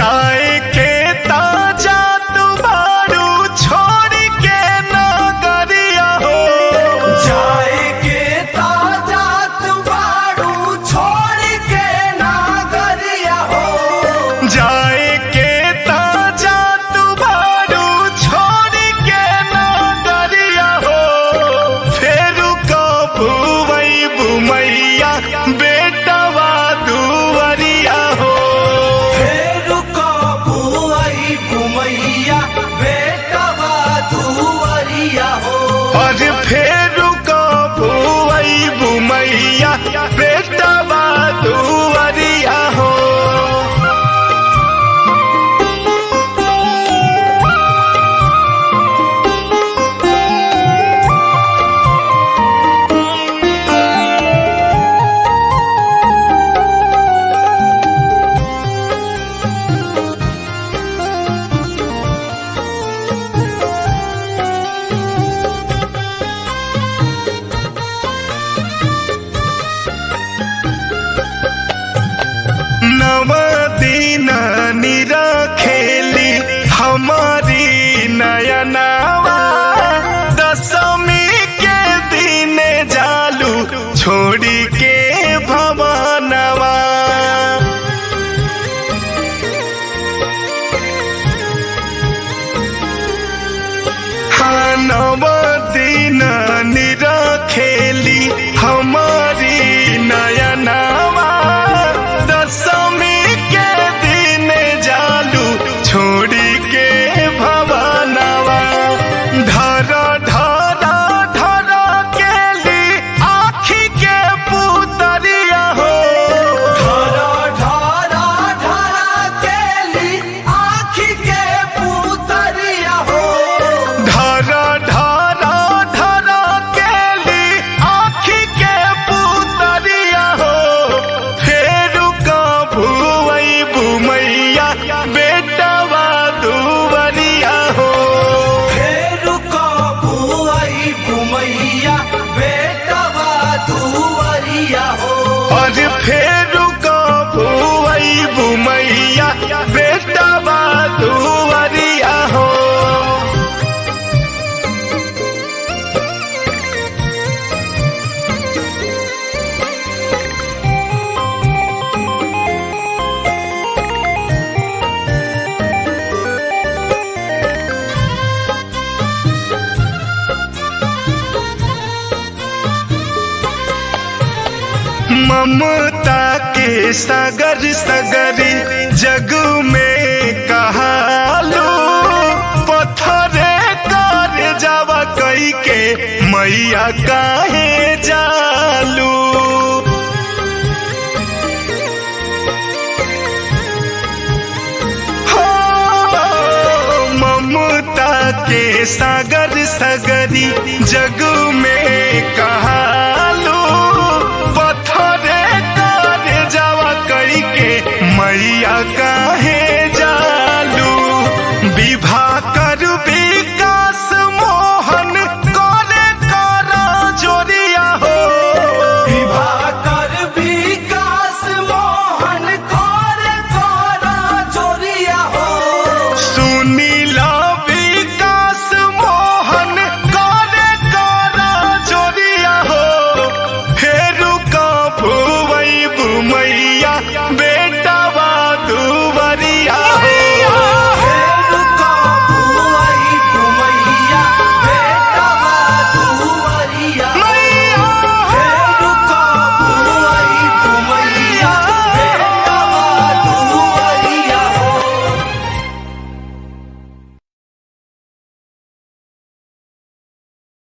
जाए के ताजा तुम्हारू छोड़ के नगरिया हो जाए के ताजा तुम्हारू छोड़ के नागरिया हो जाए के ताजा तुम्हारू छोड़ के नगरिया हो फेर कबू वही बुमैया बेटवा दुवरिया हो फेर कबू आई घुमैया बेटवा दुवरिया हो और फेर कबू वही बुमैया बेटवा दुवरिया हो नव दिन निरखेली हमारी नयनावा दशमी के दिन जालू छोड़ी के भवनवा हाँ, नव दिन निरखेली हमारी नयनावा दशमी के दिन जालू छोड़ी के भवनवा धर धर धर केली आखी के पुतरिया हो ढरा ढरा ढरा केली आँखी के पुतरिया हो धर धर धर केली आखी के पुतरिया हो फेर कबू वही बुमैया बेटवा दुवरिया हो फेर कबू आई घुमैया बेटवा दुवरिया हो और फेर कबू वही बुमैया बेटवा दुवरिया हो ममता के सागर सगरी जग में कहालो पत्थरे कर जावा कई के मैया काहे जालू हो, ममता के सागर सगरी जग में